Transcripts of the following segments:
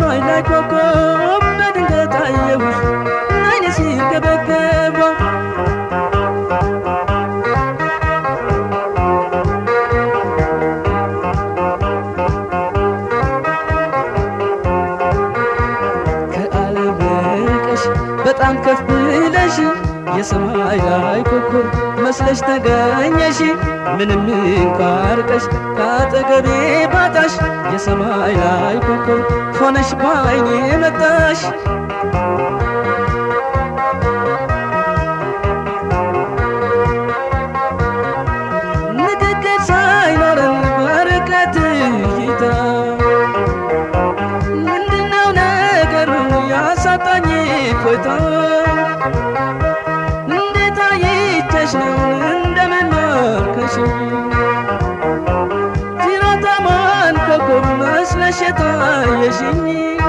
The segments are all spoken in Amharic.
የሰማይ ላይ ኮከብ በድንገት አየሁሽ አይኔ ሲርገበገባ ከዓለም ርቀሽ በጣም ከፍ ብለሽ የሰማይ ላይ ኮከብ መስለሽ ተገኘሽ ምንም እንኳ ርቀሽ ከአጠገቤ ባጣሽ የሰማይ ላይ ኮከብ ሆነሽ ባይኔ መጣሽ ንግግር ሳይኖረን በርቀት እይታ ምንድነው ነገሩ ያሳጣኝ ፎይታ እንዴት አይቼሽ ነው እንደምን ማርከሽ ጅራታማን ኮከብ መስለሽ የታየሽኝ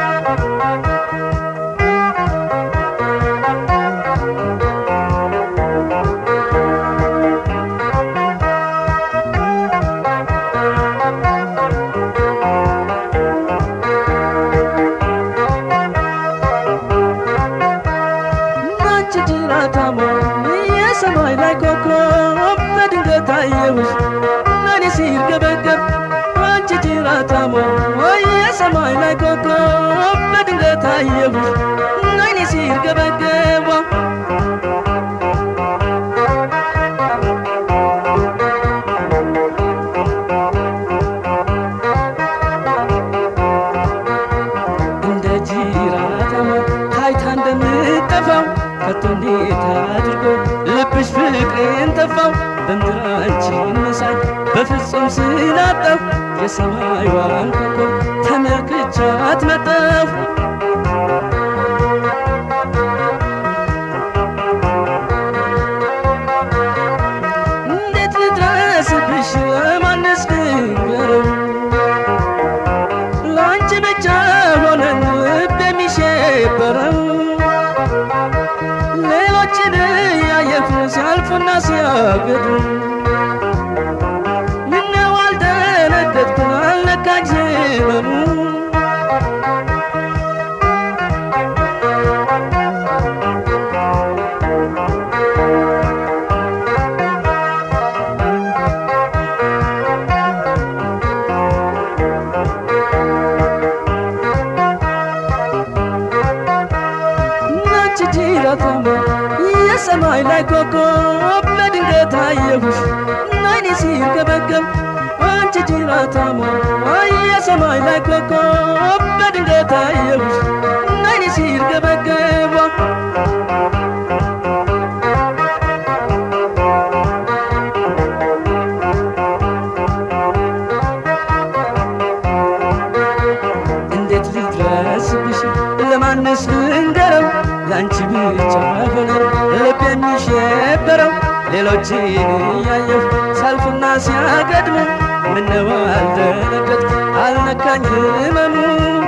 አንቺ ጅራታማ የሰማይ ላይ ኮከብ በድንገት አየሁሽ እኔ ሲርገበገብ አንቺ ጅራታማ የሰማይ ላይ ኮከብ በድንገት አየሁሽ እኔ ሲርገበገባ እንደ ጅራታማ ታይታ እንደምጠፋው ከቶ እንዴት አድርጎ ልብሽ ፍቅሬን ተፋው በምድር አንቺን መሳይ በፍጹም ስላጣሁ የሰማይዋን ኮከብ ተመልክቻት መጣሁ እንዴት ልድረስብሽ ለማንስ ልንገረው ለአንቺ ብቻ ሆነን ልብ የሚሸበረው ሌሎችን ያየፉ ሲያልፉና ሲያገዱ ምነው አልደነገጥኩ አልነካኝ ህመሙ ናች ጅራታማ የሰማይ ላይ ኮከብ በድንገት አየሁሽ አይኔ ሲርገበገብ አንቺ ጅራታማ የሰማይ ላይ ኮከብ በድንገት አየሁሽ አይኔ ሲርገበገባ እንዴት ልድረስብሽ ለማንስ ልንገረው ለአንቺ ብቻ ሆነ ልብ የሚሸበረው ሌሎችን እያየሁ ሳልፍና ሲያገድሙ ምነው አልደነገጥኩ አልነካኝ ህመሙ